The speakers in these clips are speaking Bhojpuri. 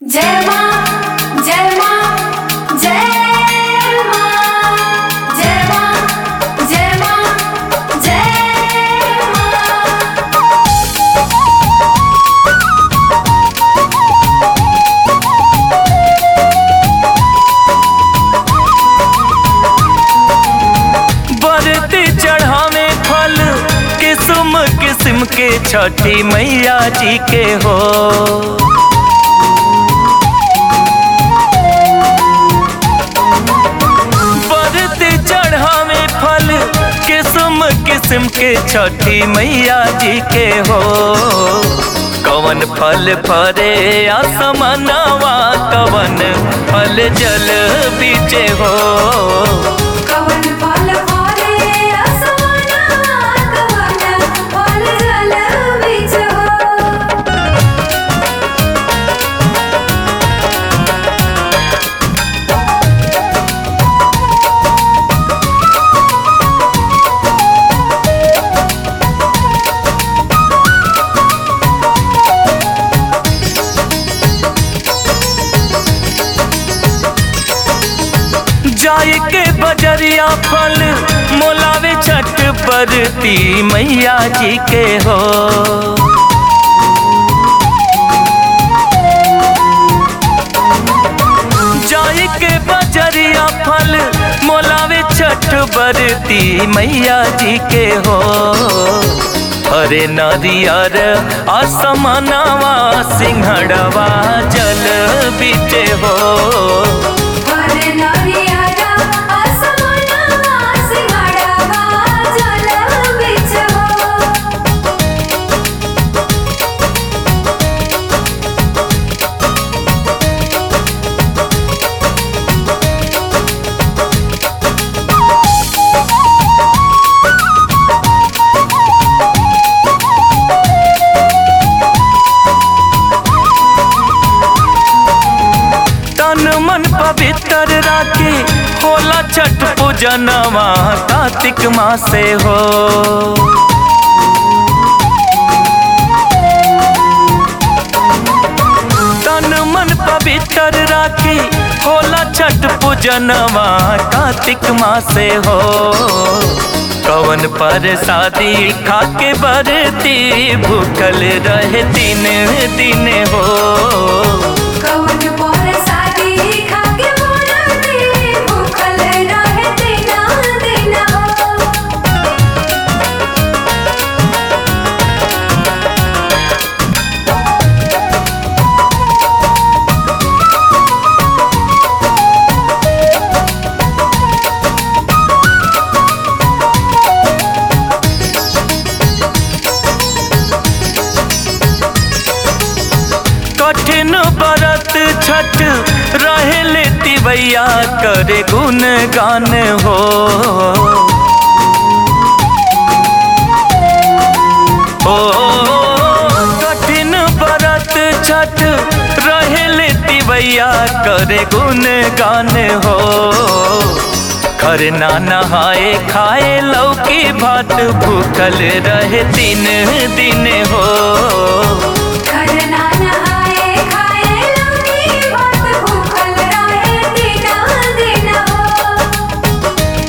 जय माँ जय माँ जय माँ जय माँ जय माँ जय माँ बरती चढ़ावे फल किस्म किस्म के छठी मैया जी के हो बरती चढ़ावे फल किस्म किस्म के छठी मैया जी के हो कवन फल फरे आसमनवा कवन फल जल बीचे हो कवन फल फले असमाना कवन फल जल बीच हो जाय के बजरिया फल मोलावे छठ बरती मैया जी के हो जाय के बजरिया फल मोलावे छठ बरती मैया जी के हो हरे नारियर आसमानवा सिंहड़वा जल बीचे हो फल नरियारा असमाना सिंगाड़वा जल बीच हो तन मन पवित्र राखे होला छठ पूजनवा कार्तिक मासे हो तन मन पवित्र राखे होला छठ पूजनवा कार्तिक मासे हो कवन पर शादी खाके बरती भूखल रहे दिन दिन हो कवन पर शादी खाके मोरती भूखल रहे दिना दिना हो कठिन बरत छठ रहे लेती भैया करे गुण गान हो ओ कठिन बरत छठ रहे लेती भैया करे गुण गान हो खरना नहाए खाए लौकी भात भूखल रहे तीन दिन हो खरना नहाए खाए लौकी भात भूखल रहे दिना दिना हो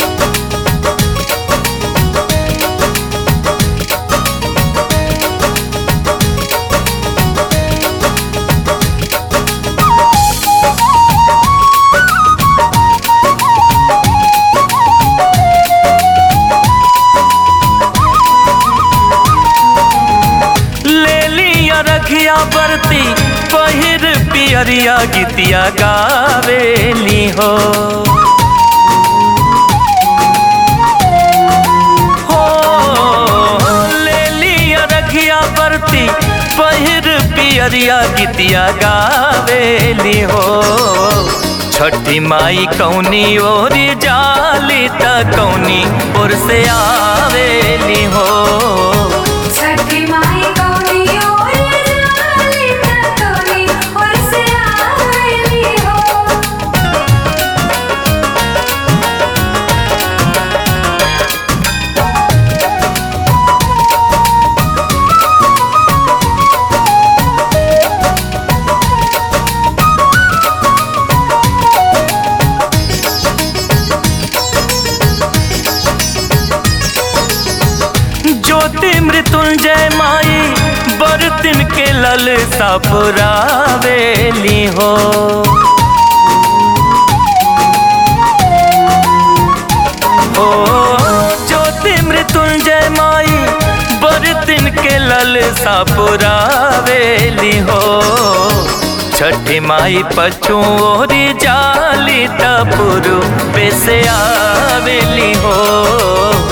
ले लिया रखिया बरती पहिर पियरिया गीतिया गावेली हो हो ले लिया रखिया बरती पहिर पियरिया गीतिया गावेली हो छठी माई कौनी ओरी जाली त कौनी ओर से आवेली हो छठी माई कौनी ओर जाली त कौनी ओर से आवेली हो ओ सापुरावेली हो ओ ज्योति मृत्युंजय माई बरतिन के लल सापुरावेली हो छठी माई पछुओरी जाली तपुरु पे से आवेली हो